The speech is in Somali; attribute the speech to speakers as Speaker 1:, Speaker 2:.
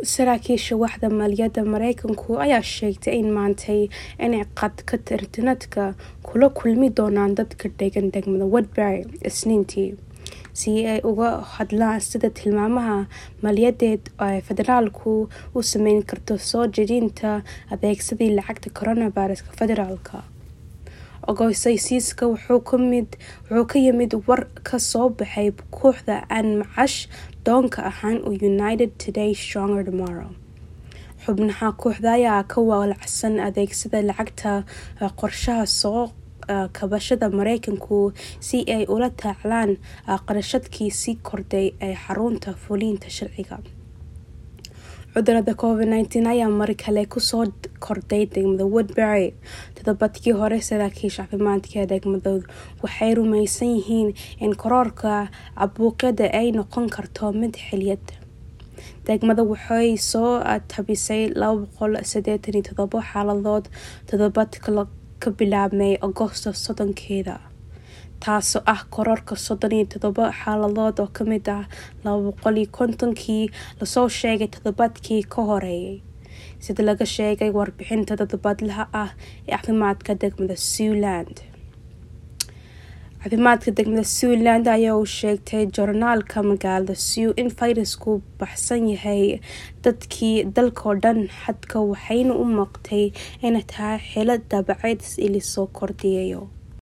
Speaker 1: saraakiisha waxda maaliyadda mareykanku ayaa sheegtay in maantay inay qadka internetka kula kulmi doonaan dadka degan degmada woodbury isniintii si ay uga hadlaan sida tilmaamaha maaliyadeed ay federaalku u sameyn karto soo jedinta adeegsadii lacagta coronaviruska federaalka ogosaysiiska wuxuu ka yimid war ka soo baxay kooxda aan macash doonka ahaan u united today stronger tomorrow xubnaha kooxda ayaa ka walacsan adeegsada lacagta qorshaha soo kabashada mareykanku si ay ula taclaan qarashadkii sii kordhay ee xarunta fulinta sharciga cudurada covid nteen ayaa mar kale kusoo kordhay degmada woodbury todobadkii hore saraakiisha caafimaadka ee degmada waxay rumaysan yihiin in koroorka cabuuqyada ay noqon karto mid xiliyad degmada waxay soo tabisay laba boqol sideetan iyo todobo xaaladood todobadka ka bilaabmay agosto soddonkeeda taasoo ah kororka soddon iyo todobo xaaladood oo kamid ah laba boqol iyo kontonkii lasoo sheegay toddobaadkii ka horeeyay sida laga sheegay warbixinta todobadlaha ah ee caafimaadka degmada zealand caafimaadka degmada zealand ayaa uu sheegtay jornaalka magaalada sew in fayrasku baxsan yahay dadkii dalkao dhan xadka waxayna u muuqtay inay tahay xilo dabaceed ilisoo kordhiyayo